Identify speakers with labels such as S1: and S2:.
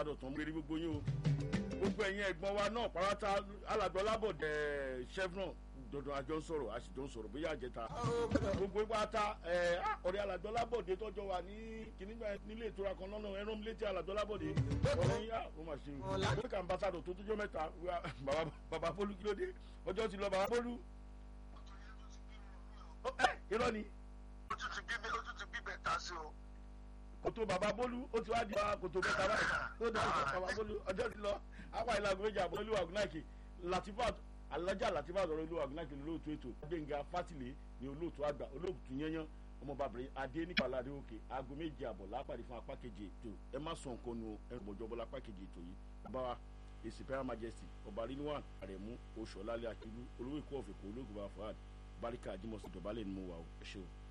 S1: ambassadọ̀ tó ń gbérí gbogbo yín o gbogbo ẹ̀yin ẹ̀gbọ́n wa náà pàrọ̀tà alàgbọ́lábọ̀dẹ̀ chevron dandan àjọ ń sọ̀rọ̀ àṣìjọ ń sọ̀rọ̀ bóyá àjẹta gbogbo ìpàtà ọ̀rẹ́ alàgbọ́lábọ̀dẹ̀ tọ́jọ́ wà ní kìnnìgbà nílé ìtura kan lọ́nà ẹran létí alàgbọ́lábọ̀dẹ̀ ọ̀rẹ́ yín ó mà ṣe o lókè ambassadọ̀ tó tójọ́ mẹ́ta bàbá bólú kí ló dé ọjọ́ ti lọ bàbá bólú irọ́ ni.
S2: ojú ti gbígbé ojú ti gbígbé ta sí o.
S1: kòtò bàbá bólú ó ti wá di wa kòtò mẹ́ta báyìí ó dá bàbá bólú ọjọ́ ti lọ apá ìlànà méjì àbọ̀ olúwa ògùnáìkì latifat alájà latifat ọ̀rọ̀ olúwa ògùnáìkì olóòtú ètò gbẹ̀ngà fátìlẹ̀ ní olóòtú àgbà olóòtú yẹnyẹn ọmọbàbìnrin adé nípàlà adé òkè aago méje àbọ̀ lápàdé fún apá kejì ètò ẹ má sọ nǹkan nu ẹrù bọ̀jọ́ bọ́lá apá kejì ètò yìí bàbá wa èsì pẹ́rẹ́ majesty ọba rilwan àrẹ̀mú oṣù ọ̀làlẹ̀ akílú olówó ìkó ọ̀fẹ̀kọ̀ olóògùn bá fọ́ọ̀d baríkà jimosi dọ̀bálẹ̀ ni mo wà ó ẹ ṣe o.